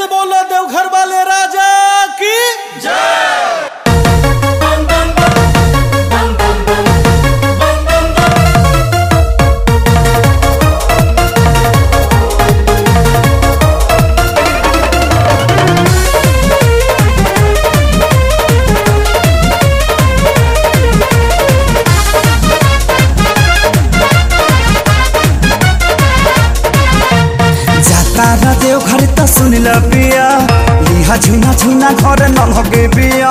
से बोलो देवघर वाले राजा की जाता र देव घर त सुन ल पिया लिहा झुना झुना घर न लगे पिया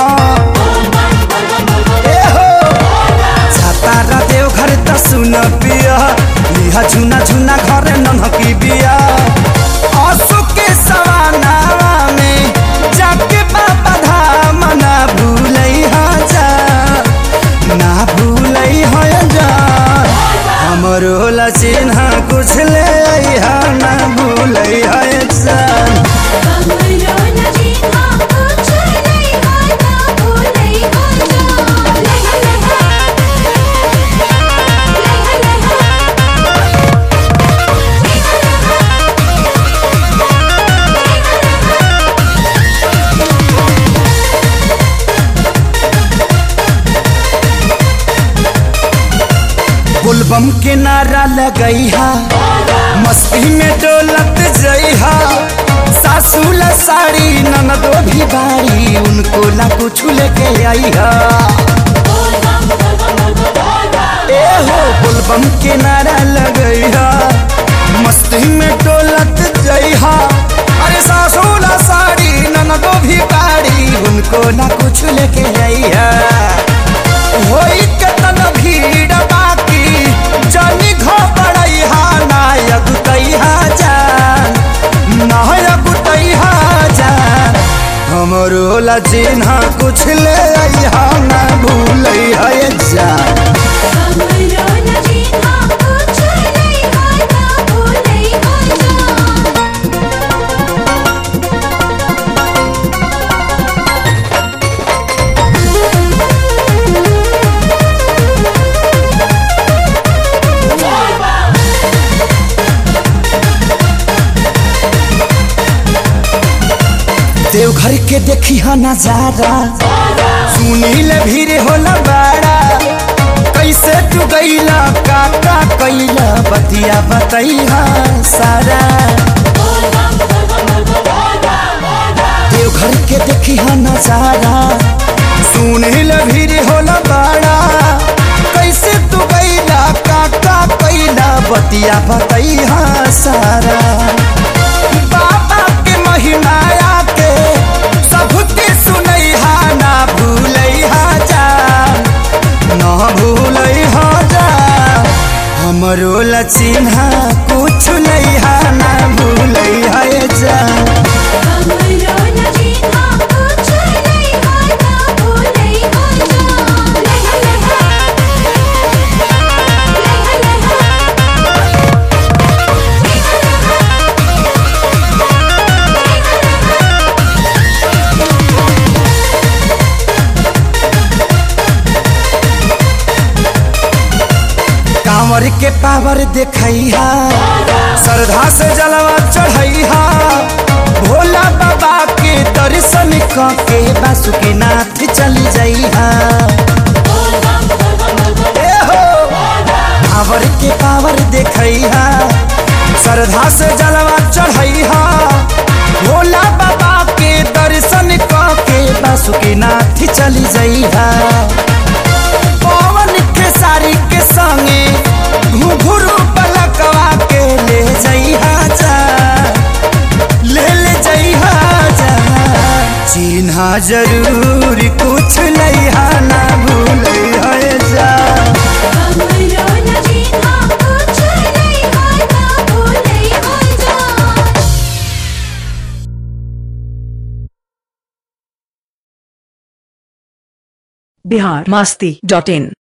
ए हो जाता र देव घर त सुन पिया लिहा झुना झुना घर न लगे पिया आंसू के सवानावा में जाके बाबा धाम ना भूलै हा जा ना भूलै हा जा हमरो ला चिन्ह कुछ ले आइहा ना भूलै है जान बुलबम के नारा लगैहा मस्ती में डोलत जइहा सासुला साड़ी ननदो भी बारी उनको ला कुछ लेके आईहा ए हो बुलबम के नारा लगैहा मस्ती में डोलत जइहा अरे सासुला साड़ी ननदो भी बारी उनको ना कुछ लेके आईहा होई कतन भीड़ बाकी जानी घबड़ैहा नायक तैहा जान नायक तैहा जान हमरो ला चिन्ह कुछ ले आइहा ना भूलैहा ये जान देवघर के देखी हा नजारा सुनील भीड़ होला बाड़ा कैसे तू गईला काका कैला बतिया बतैहा सारा देवघर के देखी हा नजारा सुनील भीड़ होला बाड़ा कैसे तू गईला काका कैला बतिया बतैहा सारा बाबा के महिमाया के सबके सुनैहा ना भूलैहा जा ना भूलैहा जा हमरो ला चिन्ह कुछ लैहा ना भूलैहा ये जा कांवर के पावर देखैहा श्रद्धा से जलवा चढ़ैहा भोला बाबा के दर्शन क के बासुकीनाथ चल जइहा ए हो कांवर के पावर देखैहा श्रद्धा से जलवा चढ़ैहा भोला बाबा के दर्शन क के बासुकीनाथ चल जइहा पवन के सारी के संगे घुघुरु पलकवा के ले जइहा जा ले ले जइहा जा चिन्हा जरूर कुछ लइहा ना भूलैहा जा बिहार मस्ती डॉट इन